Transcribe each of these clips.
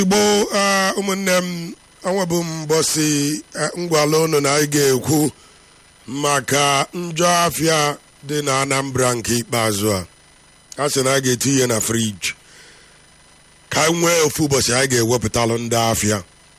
igbo ah, ụmụnne m ọnwabụ mbọsị eh, ngwala ụnụ na anyị ga-ekwu maka njọ afịa dị na anambra nke ikpeazụ a a sị na a ga-eti ihe na friji ka anyị nwee ofu ụbọchị anyị ga-ewepụtalụ ndị afịa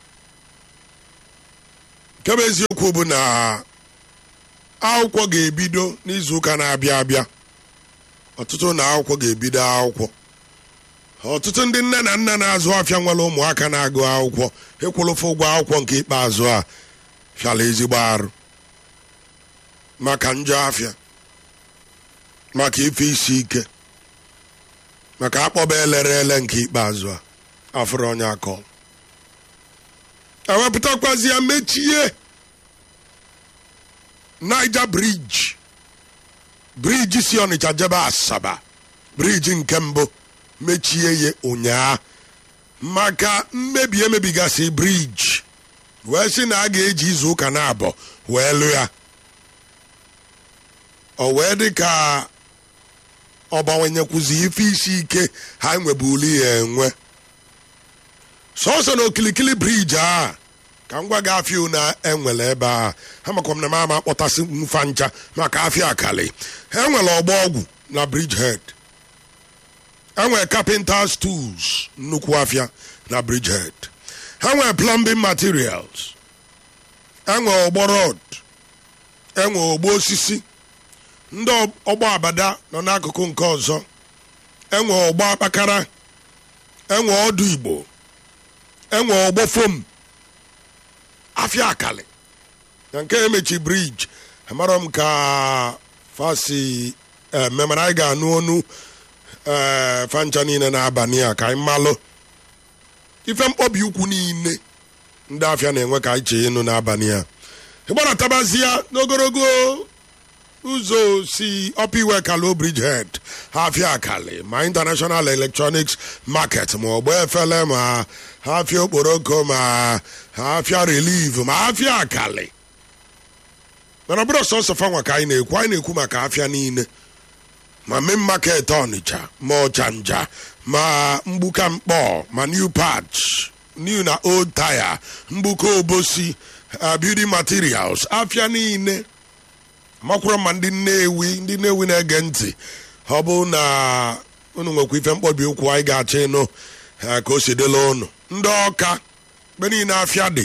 nke bụ eziokwu bụ na akwụkwọ ga-ebido n'izuụka na-abịa abịa ọtụtụ na akwụkwọ ga-ebido akwụkwọ ọtụtụ ndị nne na nna na-azụ afịa nwere ụmụaka na-agụ akwụkwọ ịkwụlụfụ ụgwọ akwụkwọ nke ikpeazụ a fịara ezigbo arụ maka njọ afịa maka ife isi ike maka akpọba elere ele nke ikpeazụ a afụrụ onye akọ ewepụtakwazi ya mechie Niger briji briji si Ọnịcha jebe Asaba briji nke mbụ mechie ya ụnyaa maka mmebi emebigasị briji wee sị na a ga-eji izu ụka na abụọ wee lụ ya o wee dị ka ọ gbanwenyekwuzi ife isi ike ha nwebuli ya enwe sọsọ na okilikili briji a ka m gwa gị afịa na enwere ebe a ha makwa m na m ama akpọtasị mfa ncha maka afịa akali ha enwere ọgba ọgwụ na bridge head enwere carpenters tools nnukwu afịa na bridgehead ha nwere plumbing materials enwere ọgbọ rod enwere ogbo osisi ndị ọgbọ abada nọ n'akụkụ nke ọzọ enwere ọgbọ akpakara enwere ọdụ igbo enwere ọgbọ fom afịa akali na nke emechi briji amara m ka fasi eme mana anyị ga-anụ ọnụ ee fancha niile n'abalị a ka anyị malụ ife mkpọbi ukwu niile ndị afịa na-enwe ka anyị chee ịnụ n'abalị a ịgbanatabazia n'ogologo ụzọ si ọpiwe kalo bridgehead afịa akali ma international electronics market ma ọgbọ efele ma afịa okporoko ma afịa relief ma afịa akali mana ọ bụrụ sọsọ fanwa ka anyị na-ekwu anyị na-ekwu maka afịa niile ma main market ọnịcha ma ọchanja ma mgbuka mkpọ ma new patch new na old tire mgbuka obosi uh, building materials afịa niile makwụrụ ma ndị nnewi ndị nnewi na-ege ntị ọ bụ na unu nwekwa ife mkpọbi ụkwụ anyị ga-achọ ịnụ ka o si dịla ụnụ ndị ọka mgbe niile afịa dị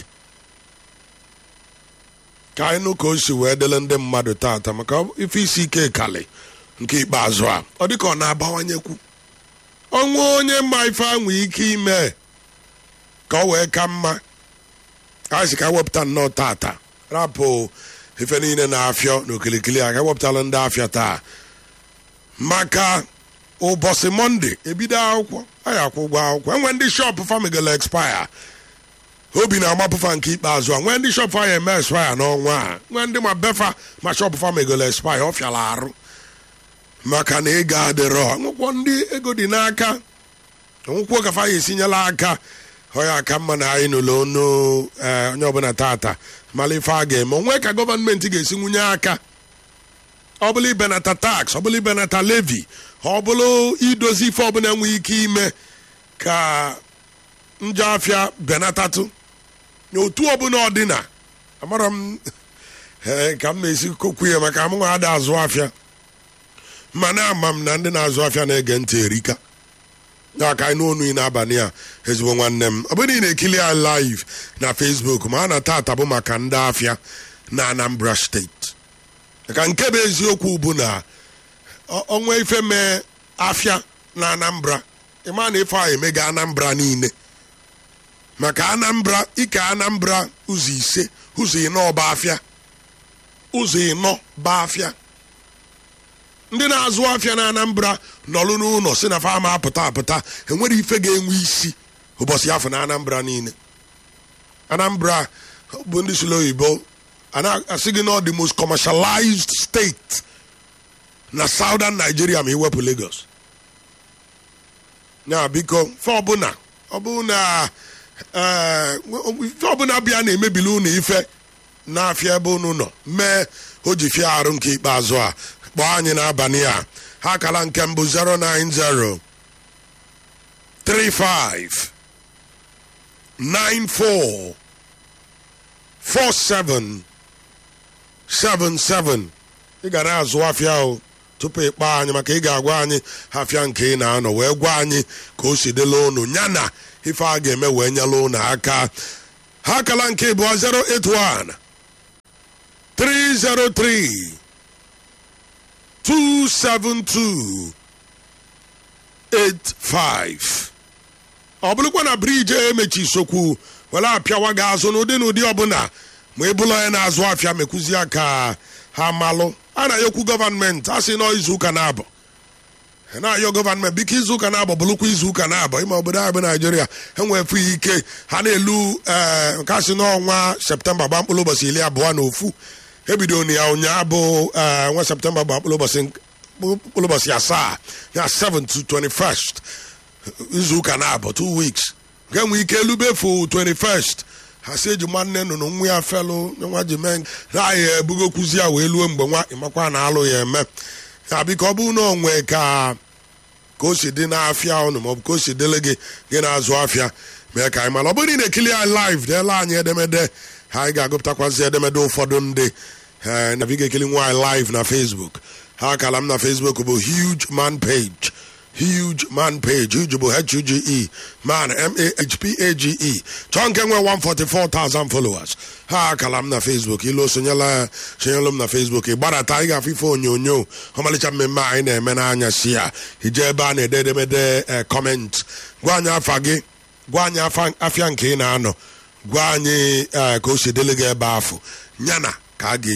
ka anyị nụ ka o si wee dịle ndị mmadụ tata maka ife isi ike kali nke ikpeazụ a ọ dị ka ọ na-abawanyekwu ọnwụ onye mma ife anwụ ike ime ka ọ wee ka mma anyị si ka wepụta nnọọ tata rapụ ife niile na-afịọ n'okilikili a ka wepụtala ndị afịa taa maka ụbọchị mọnde ebido akwụkwọ anyị akwụ ụgwọ akwụkwọ enwe ndị shọpụ famigala expire obi na-amapụfa nke ikpeazụ a nwee ndị shọpụ anyị eme expire n'ọnwa a nwee ndị ma befa ma shọpụ famigala expire ọ fịara arụ maka na ego adịrọ nwụkwọ ndị ego dị n'aka nwụkwọ kafa ya esinyela aka ọya aka mma na anyị n'ụlọ onu onye ọbụla tata mala ife a ga-eme onwe ka gọọmenti ga-esi nwunye aka ọ bụla ibenata tax ọ bụla ibenata levi ọ bụla idozi ife ọbụla enweghị ike ime ka njọ afịa benatatụ n'otu ọbụla ọdịna amara m ka m na-esi kokwu ya maka amụnwa ada azụ afịa mana ama m na ndị na-azụ afịa na-ege ntị erika ya ka anyị n'onu n'abalị a ezigbo nwanne m ọ bụrụ na ị na-ekili ya live na Facebook ma a na tata bụ maka ndị afịa na Anambra steeti ka nke bụ eziokwu bụ na ọnwa ife mee afịa na Anambra ịma na ife a emega Anambra niile maka Anambra ike Anambra ụzọ ise ụzọ ịnọ ọba afịa ụzọ ịnọ ba afịa ndị na-azụ afịa na Anambra nọlụ n'ụlọ si na fama apụta apụta enwere ife ga-enwe isi ụbọchị afọ na Anambra niile Anambra bụ ndị sụlụ oyibo asị gị na the most commercialized state na southern Nigeria ma iwepụ Lagos ya biko fe ọbụla ọbụla ife ọbụla bịa na-emebili ụnụ ife na-afịa ebe ụnụ nọ mee o ji fịa arụ nke ikpeazụ a kpọọ anyị n'abalị a ha akala nke mbụ 090 35 94 47 77 ị ga na-azụ afịa o tupu ịkpọ anyị maka ị ga-agwa anyị afịa nke ị na-anọ wee gwa anyị ka o si dịla unu ya na ife a ga-eme wee nyela unu aka ha akala nke bụ 081 303 272 85 ọ bụrụkwa na briji emechi sokwu were apịawa gị azụ n'ụdị n'ụdị ọbụla ma ị bụla onye na-azụ afịa mekwuzi aka ha malụ a na-ayọkwu gọvanmenti a sị nọ izuụka na-abụ na-ayọ gọvanmenti biko izuụka na-abụ bụrụkwa izuụka na-abụ ime obodo anyị bụ naijiria enwefu ike ha na-elu ee nke asị n'ọnwa septemba gba mkpụrụ ụbọchị iri abụọ na ofu ebido na ya ụnyaa bụ ee nwa septemba gba mkpụrụ ụbọchị mkpụrụ ụbọchị asaa ya 7 to 21st izuụka na-abụ 2 weeks nke nwee ike elubefu 21st ha si eji nwanne nụnụ nwa ya felụ nwa ji mee na ya ebugokwuzi ya wee luo mgbe nwa ịmakwa na alụ ya eme ya biko ọ bụrụ na onwe ka ka o si dị n'afịa ụnụ maọbụ ka o si dịle gị gị na-azụ afịa mee ka anyị mara ọ bụrụ na ị na-ekili anyị live deela anyị edemede ha anyị ga-agụpụtakwazi edemede ụfọdụ ndị ee na ga ekili nwaanyị live na facebook ha akala m na facebook bụ huge man page huge man page huge bụ h-u-g-e man m-a-h-p-a-g-e chọọ nke nwe 144,000 followers ha akala m na facebook ilu sonyela sonyelu m na facebook ịgbadata anyị ga-afụ ife onyonyo ọmalịcha mmemme anyị na-eme n'anya si ya ije ebe a na-ede edemede kọment gwa anyị afa gị gwa anyị afịa nke ị na-anọ gwa anyị ka o si dịrị gị ebe afọ yana ka a ga